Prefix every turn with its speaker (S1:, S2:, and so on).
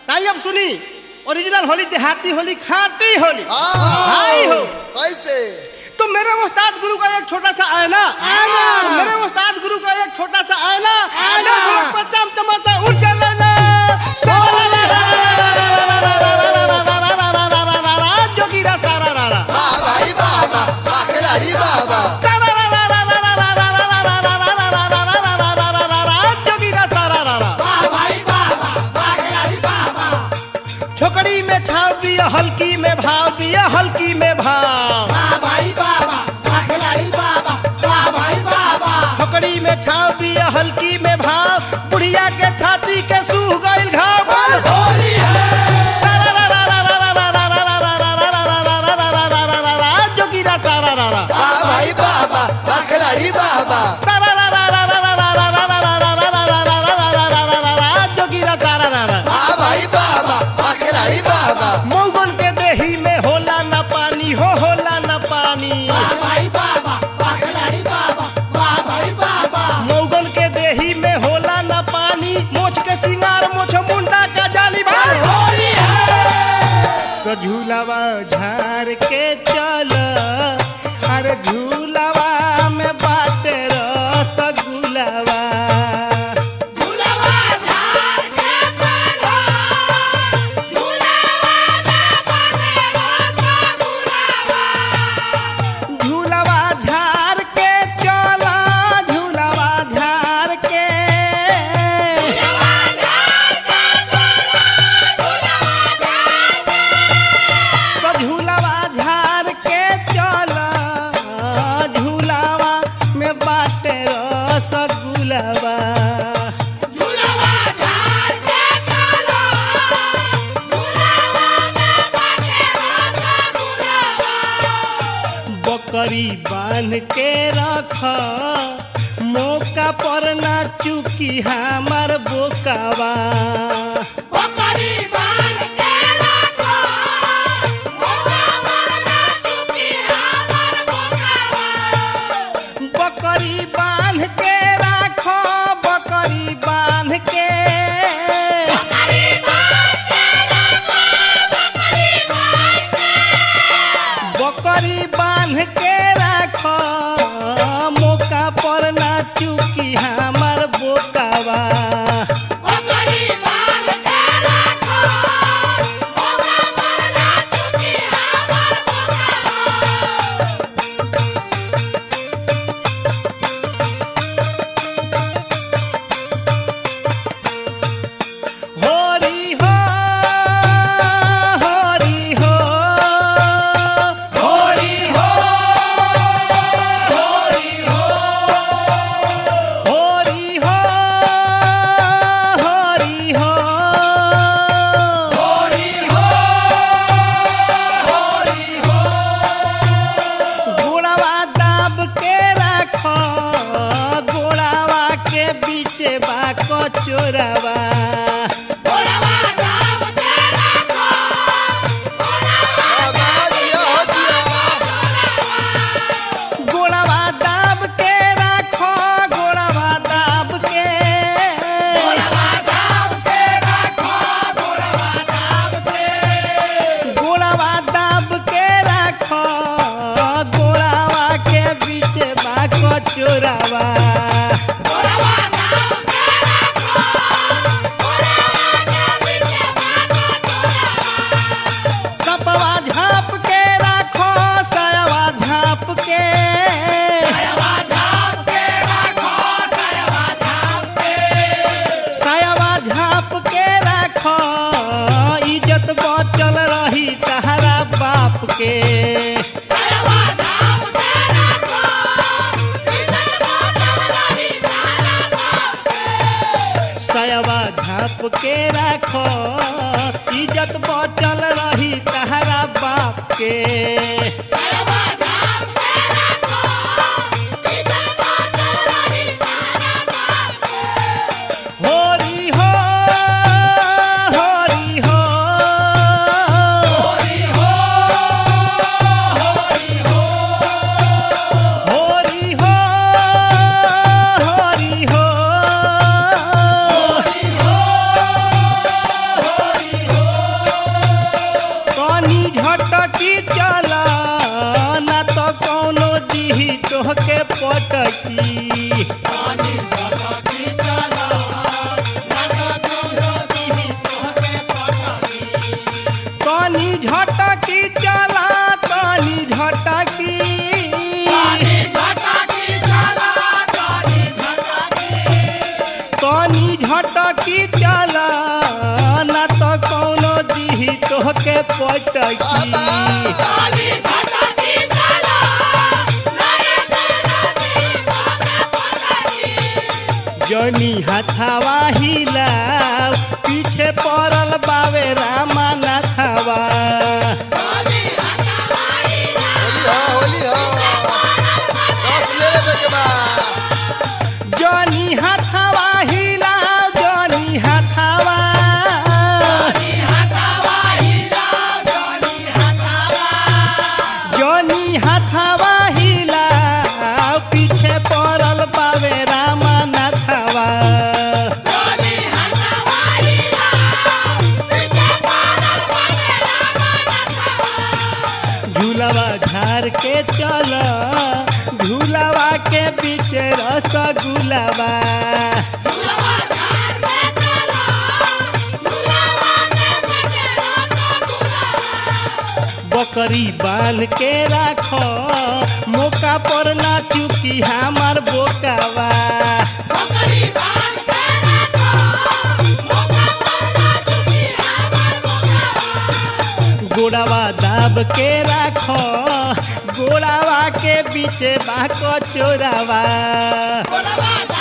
S1: ताई अब सुनी ओरिजिनल होली देहाती होली खाटी होली
S2: हाँ
S1: हाय हो
S2: कैसे
S1: तो मेरे उस्ताद गुरु का एक छोटा सा आयना तो मेरे उस्ताद गुरु का एक छोटा सा आयना
S3: आयना।
S1: ढोलक पर चमचमाता उठ जाना जोगीरा सारा रारा
S2: वाह भाई वाह वाह वाह खिलाड़ी वाह वाह
S1: जोगीरा सारा रारा छोकड़ी में छाव बिया हल्की में भाव बिया हल्की में भाव छोकड़ी में छाव बिया हल्की में भाव बुढ़िया के छाती के सूह गइल घाव जोगीरा सारा रारा
S2: वाह भाई वाह वाह वाह खिलाड़ी वाह वाह
S1: जोगीरा सारा रारा
S2: वाह भाई वाह वाह वाह खिलाड़ी वाह वाह
S1: मौगन के देही में होला न पानी हो होला न पानी मौगन के देही में होला न पानी मोछ के सिंगार मोछ मुंडा का जाली भाई तो झूलावा झार के चल अरे झूलावा में बाटे रसगुलावा झूलावा झार के चल झूलावा झार के तो झूलावा झार के चल झूलावा में बाटे रसगुलावा बकरी बांध के रख मौका पर ना चुकी हमार बोकावा बकरी बांध के राख बकरी बांध के बकरी बांध के राख मौका पर ना चुकी हमार बोकावा होरी हो होरी हो होरी हो होरी हो होरी हो होरी हो होरी हो होरी हो गोड़ावा दाब के राखो गोड़ावा के बीच बा कचोरावा
S2: वाह वाह जिया हो जिया
S1: गोड़ावा दाब के राखो गोड़ावा दाब के गोड़ावा दाब के राखो गोड़ावा के बीच बा कचोरावा सपवा झाप के राखो सयवा झाप के सयवा झाप के राखो इज्जत बचल रही तहरा बाप के सयवा झाप के राखो इज्जत बचल रही तहरा बाप के होरी हो होरी हो होरी हो होरी हो होरी हो होरी हो पटकी तनी झटकी चला तनी झटकी तनी झटकी चला ना तो कौनो दी तोहके पटकी जनी हथावा हिलाव पीछे पड़ल बावे रामा नाथावा
S2: होली हो होली हो रस ले लेबे के बा
S1: जनी हथावा हिलाव जनी हथावा जनी हथावा हिलाव पीछे पड़ल बावे रामा नाथावा झूलावा झार के चल झूलावा के बीच रसगुलावा बकरी बांध के राख मौका पर ना चुकी हमार बोकावा गोड़ावा दाब के राख गोड़ावा के बीच बाक चोरावा